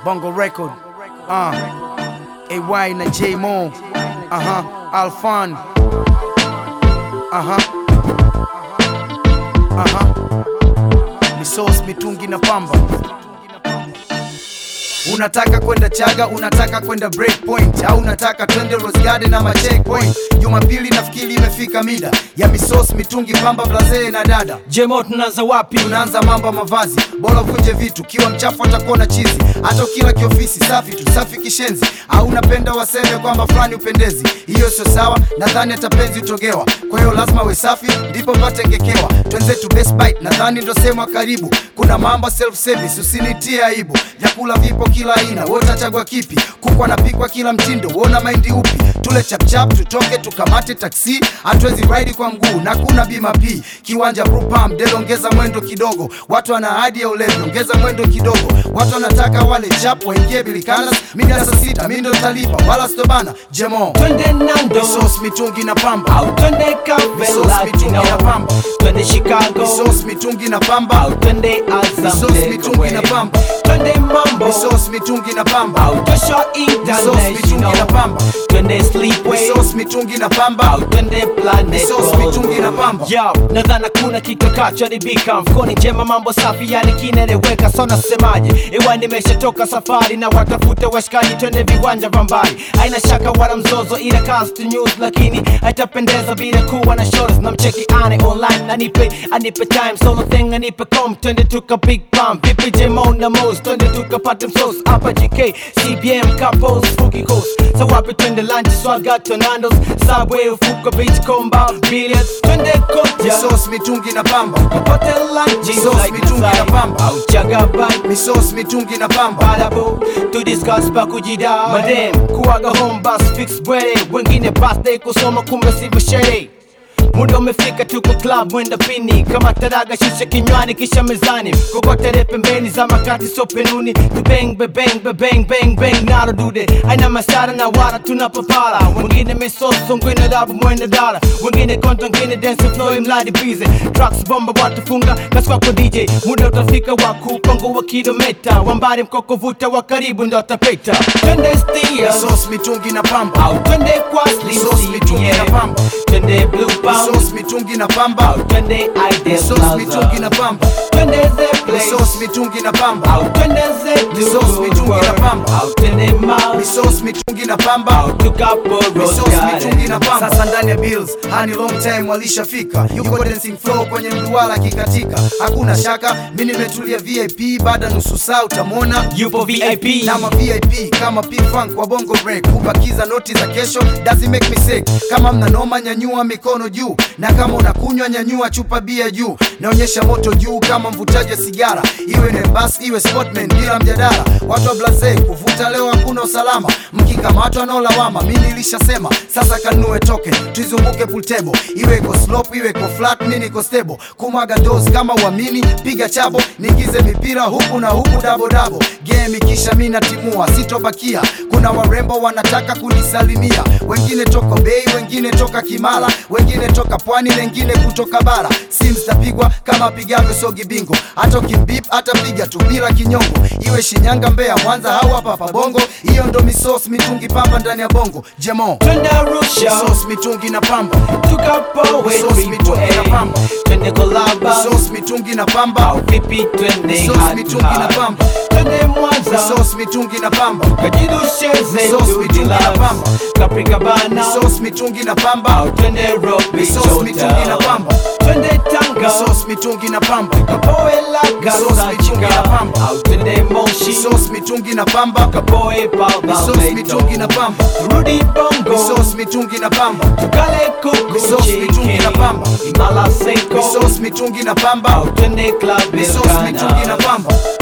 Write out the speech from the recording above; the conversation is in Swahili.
Bongo Record. Uh, AY na J Mo. Uh huh. Alfan. Uh huh. Uh huh. Ni sauce mitungi na pamba. Unataka kwenda Chaga, unataka kwenda Breakpoint au unataka twende Rose Garden ama Checkpoint. Jumapili nafikiri imefika mida ya misos mitungi pamba blazee na dada Jemo tunaanza wapi? tunaanza mambo ya mavazi, bora uvunje vitu, kiwa mchafu atakuwa na chizi. Hata ukila kiofisi safi tu safi kishenzi, au unapenda waseme kwamba fulani upendezi, hiyo sio sawa. Nadhani hata penzi utogewa, kwa hiyo lazima we safi, ndipo pate ngekewa. Twenzetu Best Bite, nadhani ndo sehemu karibu. Kuna mambo self service, usinitie aibu. Vyakula vipo kila aina, wewe utachagua kipi? Kuku anapikwa kila mtindo, wona maindi upi? Tule chapchap, tutoke tukamate taksi, hatuwezi ride kwa mguu na kuna bima P. Kiwanja Brupam, Del ongeza mwendo kidogo, watu wana ahadi ya ulevi, ongeza mwendo kidogo. Watu wanataka wale chap waingie bilikanas, mida saa sita, mi ndo talipa, wala stobana. Jemo Twende Nando sauce mitungi na pamba, au twende Cafe Sauce mitungi Latino, na pamba. twende Chicago sauce mitungi na pamba, au twende Azam Sauce mitungi na Takeaway. pamba. twende Mambo sauce mitungi na pamba, au Joshua Sauce mitungi na International, pamba. twende Sleepway sauce mitungi na pamba, au twende Planet Sauce mitungi na pamba. Yo, nadhana kuna kikakachoharibika mfukoni, njema mambo safi, yani kinaeleweka. So nasemaje, iwa nimeshatoka safari na watafuta washikaji, twende viwanja vya mbali. Haina shaka wala mzozo, ila cast news, lakini haitapendeza bila kuwa na shows. Na mcheki ane online, anipe anipe time, solo thing anipe com, twende tuka big pump, vipi Jemo na Mos, twende tukapate msos hapa GK CBM couples Fuki Coast. So wapi twende lunch, swaga Tonandos, Subway, Ufuko Beach, Comba, Billiards, twende koja sauce mitungi na pamba, Popote lunch, Sauce mitungi na pamba. au chagabai sauce mitungi na pamba. Badabu, to discuss pa kujida Madem, kuaga home bus fix bwere Wengine birthday kusoma kumbe sivyo sherehe Muda umefika tuko club mwenda pini kama taraga shisha kinywani kisha mezani kokotere pembeni za makati so penuni tu bang be bang be bang bang bang nalo dude aina masara na wara tunapopala wengine misoso wengine dabu mwenda dala wengine konto wengine dance flow mladi busy trucks bomba watu funga kasi kwako DJ muda utafika wa kupango wa kilometa wambari mkoko vuta wa karibu ndo atapeta twende stia sauce mitungi na pamba, au twende kwa slim Sauce mitungi na CDM. pamba. twende blue pound sauce mitungi na pamba, au twende Ideal sauce mitungi na Plaza pamba, twende the place sauce mitungi na pamba, au twende the Sauce mitungi na pamba. au twende Mall sauce mitungi na pamba. au tukapo Rose Sauce mitungi na Garden pamba. Sasa ndani ya bills hani long time walishafika, yuko dancing flow kwenye mduara kikatika, hakuna shaka mi nimetulia VIP, baada nusu saa utamwona yupo VIP na ma VIP kama P Funk wa Bongo Break, kubakiza noti za kesho doesn't make me sick. Kama mna noma, nyanyua mikono juu, na kama unakunywa, nyanyua chupa bia juu, naonyesha moto juu kama mvutaji wa sigara, iwe ni bus iwe sportman, bila mjadala. Watu wa blaze kuvuta leo hakuna usalama, mkikamatwa no lawama. Mi nilishasema sasa kanunue token, tuizunguke pool table, iwe iko slope iwe iko flat, mi niko stable, kumwaga dose kama uamini, piga chabo, nigize mipira huku na huku dabo dabo, game kisha mi natimua, sitobakia. Kuna warembo wanataka kunisalimia, wengine toka bei, wengine toka Kimara, wengine toka pwani, wengine kutoka bara. Simu zitapigwa kama pigavyo sogi bingo, hata ukimbip atapiga tu bila kinyongo, iwe Shinyanga, Mbeya, Mwanza au hapa hapa Bongo. Hiyo ndo misos mitungi pamba ndani ya bongo. Jemo twende Arusha sos mitungi na pamba, tukapo Sauce mitungi na pamba. twende Kolaba sos mitungi na pamba, au vipi twende Sauce Hard to mitungi na Hard. pamba. twende Mwanza sos mitungi na pamba, kajidusheze Sauce mitungi na pamba. Capricabana sos mitungi na pamba, au twende Robi Sauce mitungi na pamba. twende Tanga sos mitungi na pamba, kapoe Laga Sauce mitungi na pamba. au twende Moshi sos mitungi na pamba, kapoe sos mitungi na Palma pamba, Rudi Bongo sos mitungi na pamba, tukale kuku Sauce mitungi na pamba. Imala Senko sos mitungi na pamba, au twende Club sos mitungi na Elkana pamba.